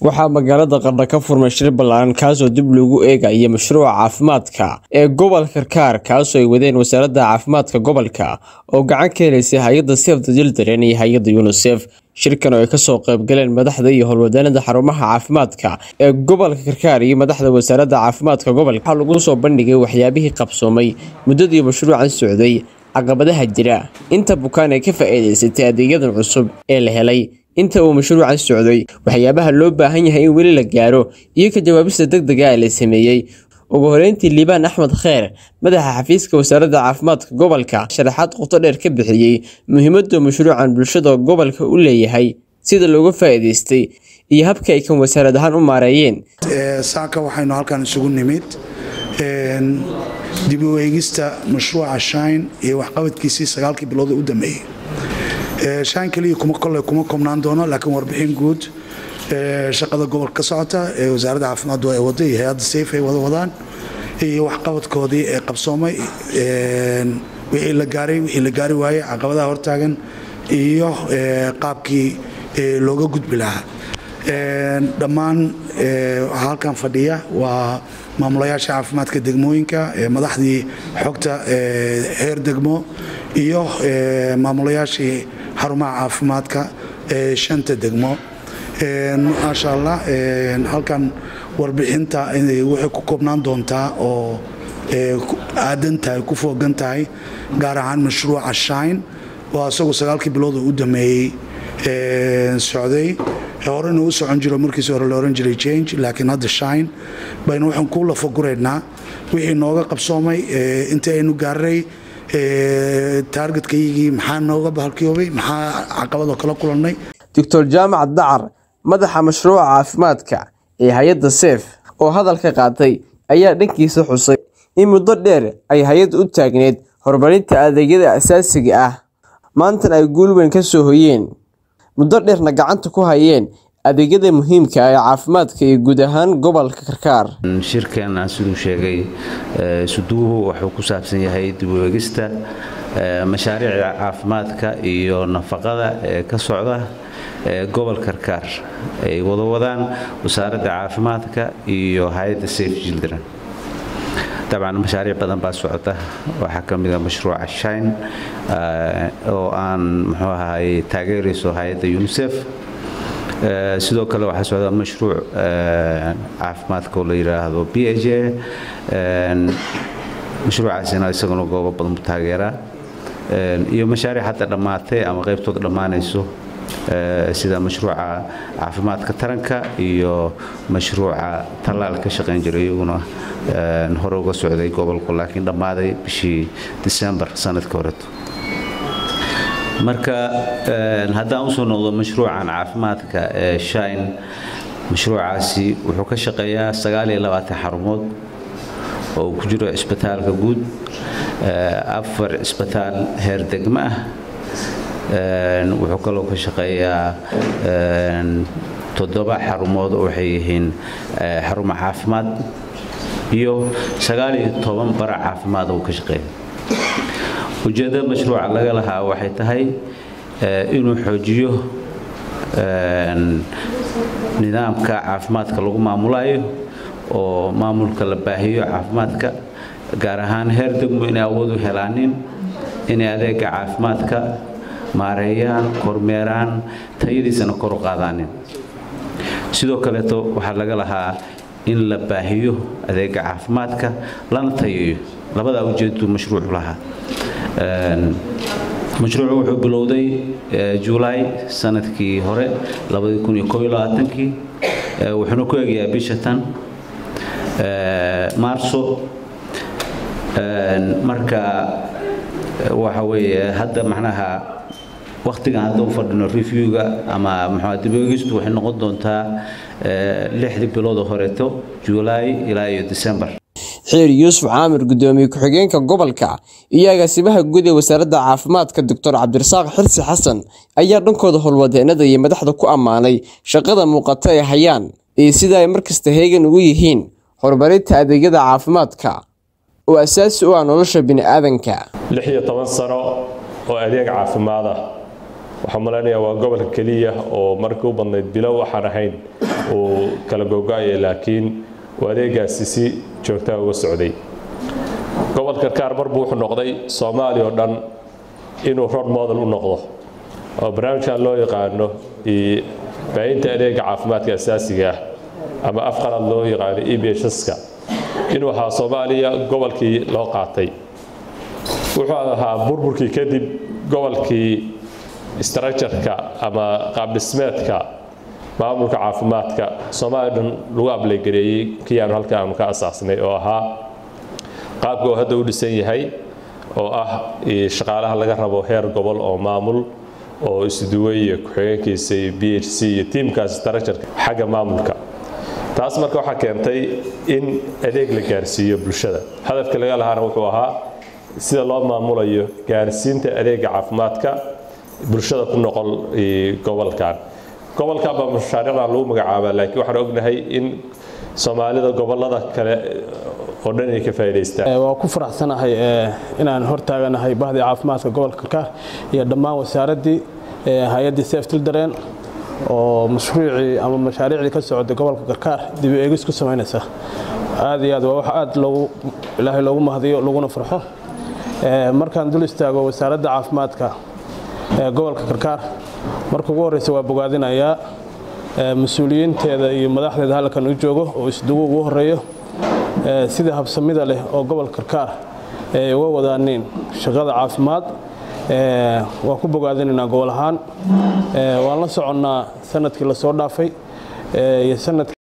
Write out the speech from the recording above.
waxaa magaalada qardha ka furmay shir ballaaran kaasoo dib loogu eegaya mashruuca caafimaadka ee gobolka karkaar kaasoo ay wadeen wasaaradda caafimaadka gobolka oo gacan ka helaysay hay-adda sef the children iyo hay-adda unisef shirkan oo ay kasoo qaybgaleen madaxda iyo howlwadaanada xarumaha caafimaadka ee gobolka karkaar iyo madaxda wasaaradda caafimaadka gobolka waxaa lagu soo bandhigay waxyaabihii qabsoomay muddadii mashruucan socday caqabadaha jira inta bukaan ay ka faa'iidaysatay adeegyadan cusub ee la helay inta uu mashruucan socday waxyaabaha loo baahan yahay in weli la gaaro iyo ka jawaabista deg dega ee la sameeyey ugu horeyntii liibaan axmed kheer madaxa xafiiska wasaaradda caafimaadka gobolka sharaxaad qoto dheer ka bixiyey muhiimadda mashruucan bulshada gobolka u leeyahay sida looga faa'iidaystay iyo habka ay kan wasaarad ahaan u maareeyeen saaka waxaynu halkan isugu nimid dib u eegista mashruuca shine iyo waxqabadkiisii sagaalkii bilood u dambeeyey shan keliya kuma kole kuma koobnaan doono laakiin warbixin guud shaqada gobolka ka socota ee wasaaradda caafimaaddu ay wada iyo hay-adda sayf ay wada wadaan iyo waxqabadkoodii ee qabsoomay wixii la gaaray wixii la gaari waayey caqabadaha hortaagan iyo qaabkii looga gudbi lahaa dhammaan waxaa halkan fadhiya waa maamulayaasha caafimaadka degmooyinka madaxdii xogta heer degmo iyo maamulayaashii xarumaha caafimaadka ee shanta degmo maasha allah halkan warbixinta waxay ku koobnaan doontaa oo aadan tahay ku foogan tahay gaar ahaan mashruuca shine waa isagu sagaalkii bilood oo u dameeyey socday horena u socon jiro markiis hore la ohan jiray change laakiin hadda shine baynu waxaan ku lafaguraynaa wixii nooga qabsoomay intii aynu gaaray taargetkayagii maxaa nooga bahalkiyoobay maxaa caqabadoo kala kulannay doctor jaamac dacar madaxa mashruuca caafimaadka ee hay-adda seef oo hadalka qaatay ayaa dhankiisa xusay in muddo dheer ay hay-adda u taagneed horumarinta adeegyada asaasiga ah maantan ay guul weyn ka soo hoyeen muddo dheerna gacanta ku hayeen adeegyada muhiimka ee caafimaadka iyo guud ahaan gobolka karkaar shirkan siduu sheegay suduuhu wuxuu ku saabsan yahay dib u eegista mashaariicda caafimaadka iyo nafaqada ee ka socda gobolka karkaar ay wada wadaan wasaaradda caafimaadka iyo hay-adda safe children dabcan mashaariic badan baa socota waxaa ka mida mashruuca shine oo aan muxuu ahaay taageerayso hay-adda unisef sidoo kale waxaa socda mashruuc caafimaadka oo la yidhaahdo b h a mashruucaasina isaguna goobo badan bu taageeraa iyo mashaariic hadda dhammaatay ama qaybtooda dhammaanayso sida mashruuca caafimaadka taranka iyo mashruuca tallaal ka shaqayn jiray iyaguna hore uga socday gobolku laakiin dhammaaday bishii disembar sanadkii horeto marka haddaan usoo noqdo mashruucan caafimaadka ee shine mashruucaasi wuxuu ka shaqeeyaa xarumood oo uu ku jiro cisbitaalka guud afar cisbitaal heer degmo ah wuxuu kaloo ka shaqeeyaa toddoba xarumood oo waxay yihiin xaruma caafimaad iyo sagaaliyo toban bara caafimaad uu ka shaqeeya ujeeddada mashruuca laga lahaa waxay tahay inuu xoojiyo nidaamka caafimaadka lagu maamulayo oo maamulka la baahiyo caafimaadka gaar ahaan heer degmo inay awood u helaanin inay adeega caafimaadka maareeyaan kormeeraan tayadiisana kor u qaadaanin sidoo kaleeto waxaa laga lahaa in la baahiyo adeega caafimaadka lana tayeeyo labadaa ujeedadu mashruucu lahaa mashruucu wuxuu bilowday julaay sanadkii hore kii wuxuuna ku egayaa bisha tan maarso marka waxa weeye hadda macnaha wakhtigan hadda u fadhino reviewga ama mxua diboogistu waxay noqon doontaa lixdii biloodoo horeeto julaay ilaa iyo december xiir yuusuf caamir gudoomiye ku-xigeenka gobolka iyo agaasimaha guud ee wasaaradda caafimaadka doctor cabdirasaaq xirsi xasan ayaa dhankooda howlwadeenada iyo madaxda ku ammaanay shaqada muuqata ay hayaan iyo sida ay markasta heegan ugu yihiin horumarinta adeegyada caafimaadka oo asaasi u ah nolosha bini'aadanka lix iyo toban sano oo adeeg caafimaad ah waxaan malaynayaa waa gobolka keliya oo markii u badnayd bilow waxaan ahayn uu kala gogo-aya laakiin uu adeegaasi si joogtaa uga socday gobolka karkaar mar buu wuxuu noqday soomaaliya oo dhan inuu rod model u noqdo oo barnaamijkan loo yaqaano baahinta adeega caafimaadka asaasiga ah ama afqalad loo yaqaano e b hska inuu ahaa soomaaliya gobolkii loo qaatay wuxuu ahaa burburkii kadib gobolkii structureka ama qaabdhismeedka maamulka caafimaadka soomaaliya dhan lagu ablaygareeyey kii aanu halka aanu ka asaasnay oo ahaa qaabka oo hadda u dhisan yahay oo ah shaqaalaha laga rabo heer gobol oo maamul oo isduway iyo ku-xigeenkiisa iyo b h c iyo tiimkaas structureka xagga maamulka taas marka waxaa keentay in adeeg la gaarsiiyo bulshada hadafka laga lahaana wuxuu ahaa sida loo maamulayo gaarsiinta adeega caafimaadka bulshada ku noqon gobolkan gobolkan baa mashaariicdan lagu magacaabaa laakiin waxaan ognahay in soomaalida gobolada kale oo dhan ay ka faa'iidaystaan waa ku faraxsanahay inaan hortaaganahay bahdii caafimaadka gobolka karkaar iyo dhammaan wasaaraddii hay-addii safe children oo mashruucii ama mashaariicdii ka socday gobolka karkaar dib u eegis ku samaynaysa aad iyo aad waa wax aad loogu ilaahay loogu mahdiyo laguna farxo markaan dul istaago wasaaradda caafimaadka ee gobolka karkaar marka ugu horreysa waa bogaadinayaa mas-uuliyiinteeda iyo madaxdeeda halkan u joogo oo isdugu ugu horeeyo sida habsamida leh oo gobolka karkaar ay uga wadaaniin shaqada caafimaad waan ku bogaadinaynaa gobol ahaan waan la soconnaa sanadkii lasoo dhaafay iyo sanadkii